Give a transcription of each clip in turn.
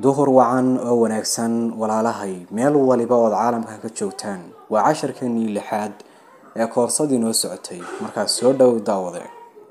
duhur wacan oo wanaagsan walaalahay meel waliba ood caalamka ka joogtaan waa casharkeenii lixaad ee koorsadii noo socotay markaas soo dhow daawade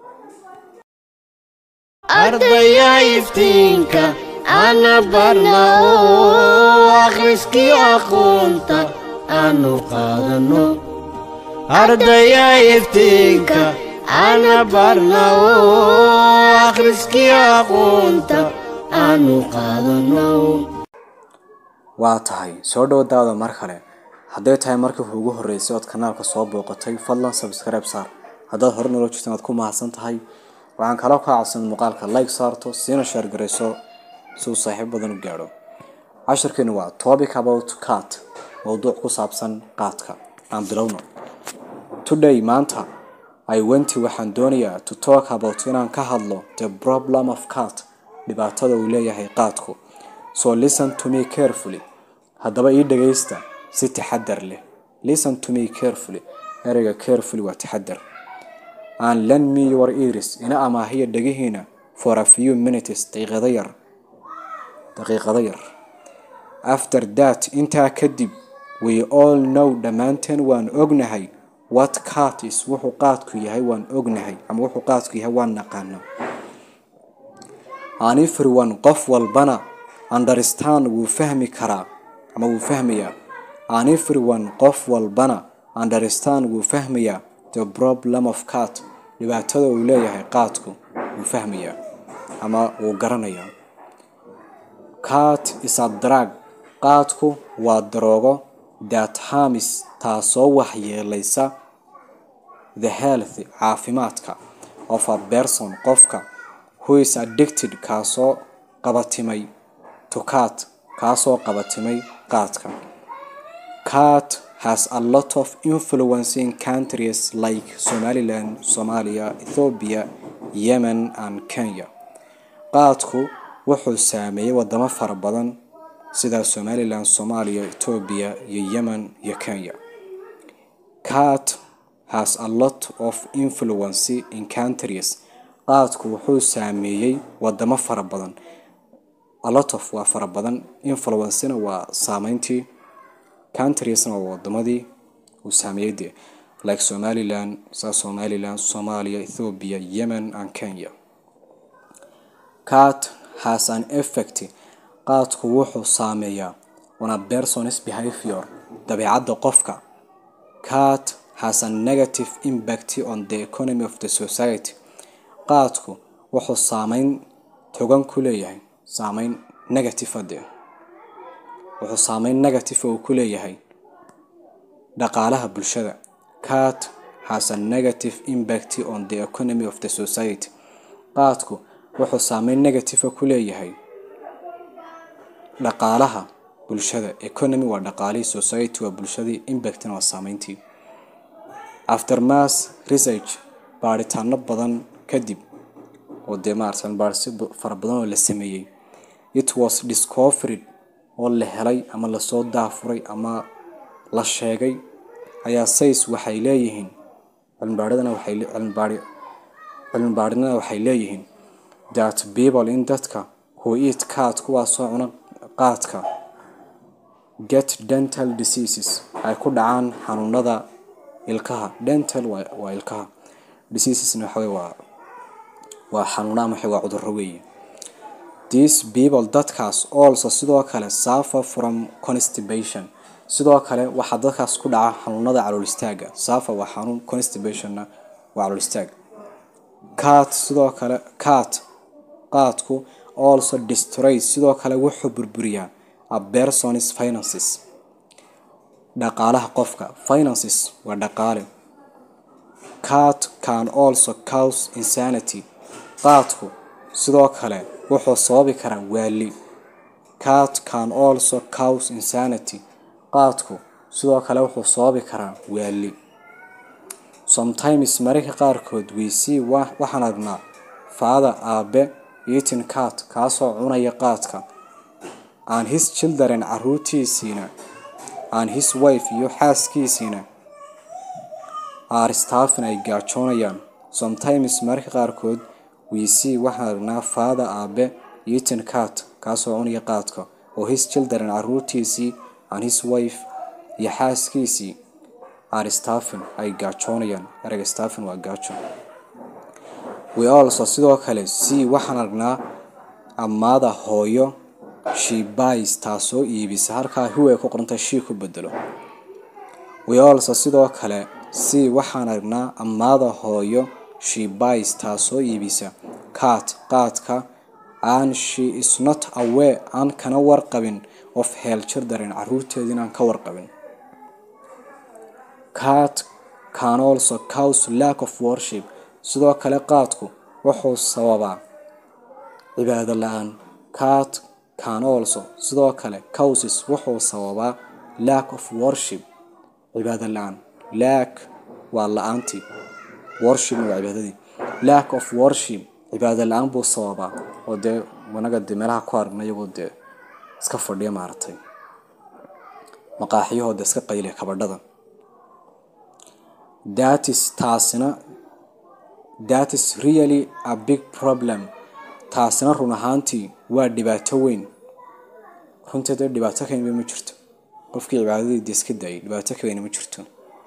ardaya iftiinka ana barna oo akhriskii aqoonta aanu qaadano ardaya iftiinka ana barna oo akhriskii aqoonta aanu qaadano waa tahay soo dhow daawada mar kale hadday tahay markii ugu horreysay ood kanaalka soo booqatay fadlan subscribe saar haddaad hore nolo jirtan waad ku mahadsan tahay waxaan kaloo kaa codsan muuqaalka like saarto siina sheer garayso si uu saaxiib badan u gaadho casharkeenu waa topic about cat mowduuc ku saabsan qaadka aan bilowno today maanta i wenti waxaan doonayaa to talk about inaan ka hadlo the problem of cat dhibaatada uu leeyahay qaadku so listen to me carefully haddaba ii dhagaysta si taxadar leh listen to me carefully ereyga carefully waa taxadar and lend me your ears ina amaahiya dhegihiina for a few minutes daqiiqada yar daqiiqada yar after that intaa kadib we all know dhammaanteen waan ognahay what cat is wuxuu qaadku yahay waan ognahay ama wuxuu qaadku yahay waan naqaana and everyone qof walbana understand wuu fahmi karaa ama wuu fahmayaa and everyone qof walbana understand wuu fahmayaa the problem of cat dhibaatada uu leeyahay qaadku wuu fahmayaa ama wuu garanayaa cat is a drug qaadku waa daroogo that harms taasoo waxyeelaysa the health caafimaadka of a person qofka who is addicted kaasoo qabatimay to cat kaasoo qabatimay qaadka cat has a lot of influence in countries like somaliland somalia ethiopia yemen and kenya qaadku wuxuu saameeyey wadamo fara badan sida somaliland soomaaliya etoobiya iyo yemen iyo kenya cat has a lot of influence in countries qaadku wuxuu saameeyey wadamo fara badan a lot of waa fara badan influencena waa saameyntii countriesna waa wadamadii uu saameeyey dee like somaliland sa somaliland soomaaliya ethiopia yemen and kenya cat has an effect qaadku wuxuu saameeyaa on a person's behavior dabeecadda qofka cat has a negative impact on the economy of the society qaadku wuxuu saameyn togan ku leeyahay saameyn negative ade wuxuu saameyn negative uu ku leeyahay dhaqaalaha bulshada cat has a negative impact on the economy of the society qaadku wuxuu saameyn negative ku leeyahay dhaqaalaha bulshada economy waa dhaqaalihii society waa bulshadii impactna waa saameyntii after mass research baaritaano badan kadib oo dee maaratan baarsi fara badan oo la sameeyey it was discovered oo la helay ama lasoo daafuray ama la sheegay ayaa says waxay leeyihiin cilmibaaridana waxay cilmibaari cilmibaarinada waxay leeyihiin that people in dadka who eat cat kuwaasoo cuna qaadka get dental diseases ay ku dhacaan xanuunada ilkaha dental waa ilkaha diseasesna waxa waa waa xanuuna ama waa cudurro weeye these people dadkaas also sidoo kale suffer from constipation sidoo kale waxaa dadkaas ku dhaca xanuunada calool istaaga suffer waa xanuun constipationna waa calool istaag cat sidoo kale cat qaadku also destroys sidoo kale wuxuu burburiyaa a person's finances dhaqaalaha qofka finances waa dhaqaale cat can also cause insanity qaadku sidoo kale wuxuu sababi karaa waali cat can also cause insanity qaadku sidoo kale wuxuu sababi karaa waali sometimes mararka qaarkood we see waxaan aragnaa faada aabe eating cat kaasoo cunaya qaadka and his children caruurtiisiina and his wife iyo xaaskiisiina are staffin ay gaajoonayaan sometimes mararka qaarkood we see waxaan aragnaa faada aabe eating cat kaasoo cunaya qaadka oo his children caruurtiisii and his wife iyo xaaskiisii are staffin ay gaajoonayaan ereyga staffin waa gaajo we also sidoo kale see waxaan aragnaa ammaada hooyo she buys taasoo iibisa halkaa who ay ku qorantahay she ku bedelo we also sidoo kale see waxaan aragnaa ammaada hooyo she buys taasoo iibisa cat qaadka and she is not aware aan kana warqabin of hell children caruurteeda inaan ka warqabin cat can also cause lack of worship sidoo kale qaadku wuxuu sababaa cibaado la-aan cat can also sidoo kale causes wuxuu sababaa lack of worship cibaado la-aan lack waa la-aantii worship waa cibaadadii lack of worship cibaado la-aan buu sababaa oo dee wanaga dee meelaha ku aragna iyagoo dee iska fadhiya maaragtay maqaaxiyahoo dee iska qayliya kabadhada that is taasina that is really a big problem taasina run ahaantii waa dhibaato weyn runteeda dhibaato ka weyn ma jirto qofkii cibaadadiida iska daayay dhibaato ka weyn ma jirto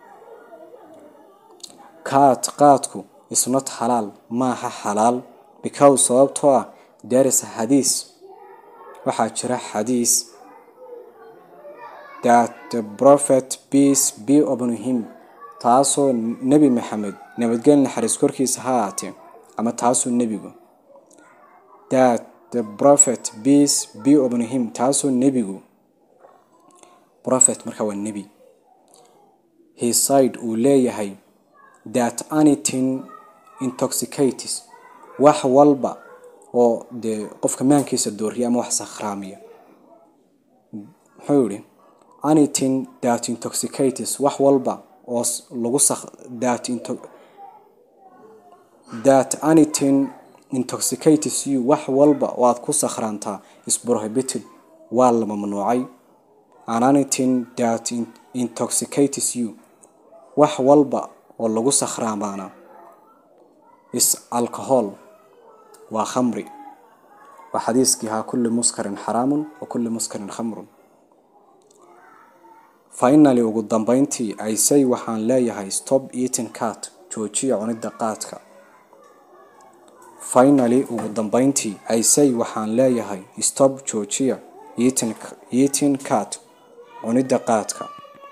kaat qaadku is not xalaal maaha xalaal because sababtoo ah there is a xadiis waxaa jira xadiis that the prophet peace be upon him taasoo nebi maxamed nabadgel naxariis korkiisa ha ahaatee ama taasoo nebigu that the prophet peace be upon him taasoo nebigu prophet marka waa nebi his side uu leeyahay that anything intoxicates wax walba oo dee qofka maankiisa dooriya ama wax sakhraamiya muxuu yihi anything that intoxicates wax walba oo lagu that into that anything intoxicates you wax walba oo aad ku sakhraantaa is prohibited waa la mamnuucay and anything that intoxicates you wax walba oo lagu sakhraamaana is alcohol waa khamri waa xadiiskii ahaa kulli muskarin xaraamun wa kulli muskarin khamrun finally ugu dambeyntii aysay waxaan leeyahay stop eating cat joojiya cunidda qaadka finally ugu dambeyntii aysay waxaan leeyahay stop joojiya eating, eating cat cunidda qaadka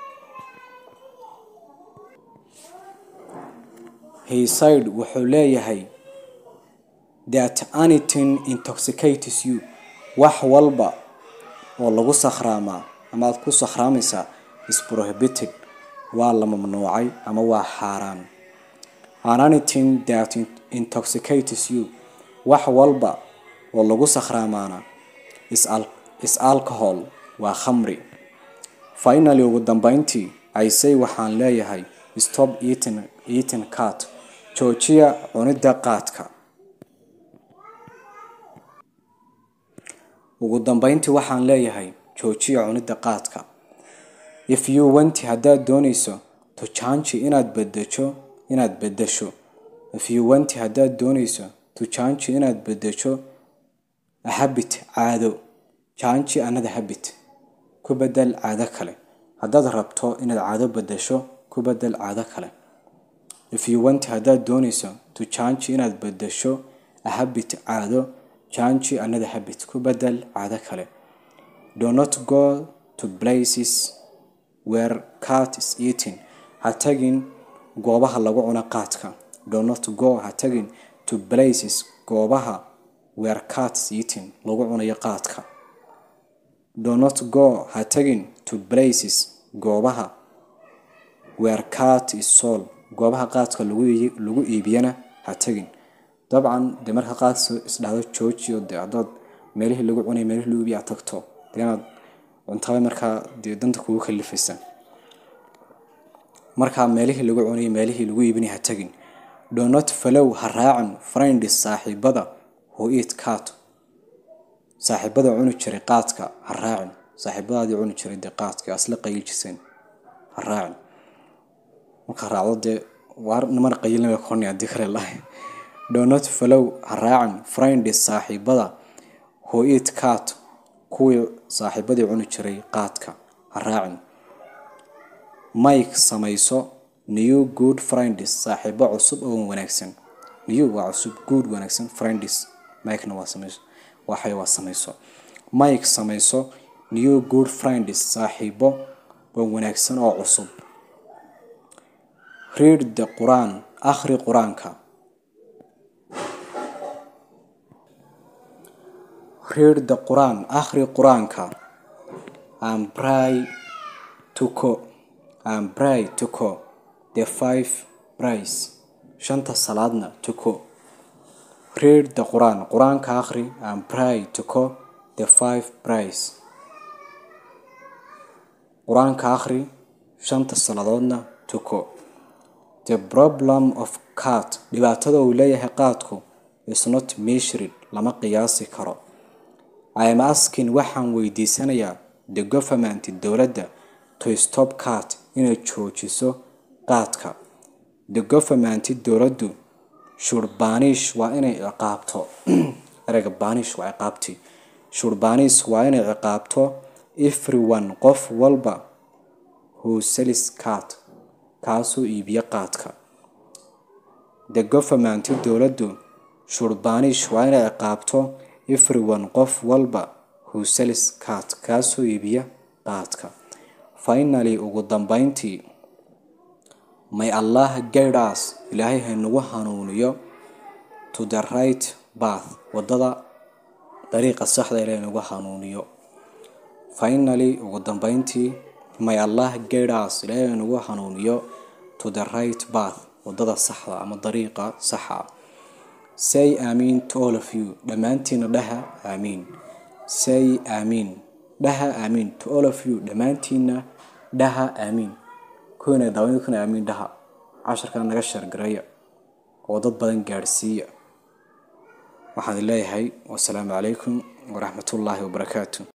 hayside wuxuu leeyahay that anything intoxicates you wax walba oo lagu sakhraamaa ama aad ku sakhraamaysaa is prohibited waa la mamnuucay ama waa xaaraan and anything that intoxicates you wax walba oo lagu sakhraamaana is, al is alcohol waa khamri finally ugu dambeyntii aysay waxaan leeyahay stop eating, eating cat joojiya cunidda qaadka ugu dambeyntii waxaan leeyahay joojiya cunidda qaadka if you want haddaad doonayso to change inaad bedesho inaad bedesho if you want haddaad doonayso to change inaad bedesho a habit caado change another habit ku bedel caado kale haddaad rabto inaad caado bedesho ku bedel caado kale if you want haddaad doonayso to change inaad bedesho a habit caado change another habit ku bedel caado kale do not go to places where cat is eating ha tagin goobaha lagu cuno qaadka do not go ha tagin to places goobaha where cat is eating lagu cunayo qaadka do not go ha tagin to places goobaha where cat is sold goobaha qaadka lagu iibiyana ha tagin dabcan dee marka qaadka isdhahdo joojiyo dee haddaad meelihii lagu cunay meelihii lagu iibiya tagto dee inaad cuntada markaa dee danta kugu kalifaysa markaa meelihii lagu cunay meelihii lagu iibinay ha tagin do not follow ha raacin friends saaxiibada who eat cat saaxiibada cuni jiray qaadka ha raacin saaxiibadaadii cuni jiray dee qaadka asla qayljiseen ha raacin marka raacdo dee waar niman qayilnima koni haddii kale lahay do not follow ha raacin friends saaxiibada who eat cat kuwii saaxiibadii cuni jiray qaadka ha raacin mike samayso new good friends saaxiibo cusub oo wanaagsan new waa cusub good wanaagsan friends mikena waa samayso waxay waa samayso mike samayso new good friends saaxiibo oo wanaagsan oo cusub read the quran akhri qur-aanka read the quran akhri qur-aanka and pray to co and pray to co the five prays shanta salaadna to co read the quran qur-aanka akhri and pray to co the five prays qur-aanka akhri shanta saladoodna to co the problem of cat dhibaatada uu leeyahay qaadku is not measured lama qiyaasi karo i am asking waxaan weydiisanayaa the government dowladda to stop cat inay joojiso qaadka the government dowladdu should banish waa inay ciqaabto ereyga banish waa ciqaabti should banish waa inay ciqaabto everyone qof walba who sells cat kaasoo iibiya qaadka the government dowladdu should banish waa inay ciqaabto everyone qof walba who sells cat kaasoo iibiya qaadka finally ugu dambeyntii may allah guide us ilaahay haynagu hanuuniyo to the right path wadada dariiqa saxda ilaahay nagu hanuuniyo finally ugu dambeyntii may allah guide us ilaahay haynagu hanuuniyo to the right path wadada saxda ama dariiqa saxa say amiin to all of you dhammaantiina dhaha aamiin say amiin dhaha aamiin to all of you dhammaantiina dhaha aamiin kuwina daawan kuna aamiin dhaha casharkan naga shargareeya oo dad badan gaadhsiiya waxaan leeyahay wasalaamu calaykum waraxmatullaahi wabarakaatu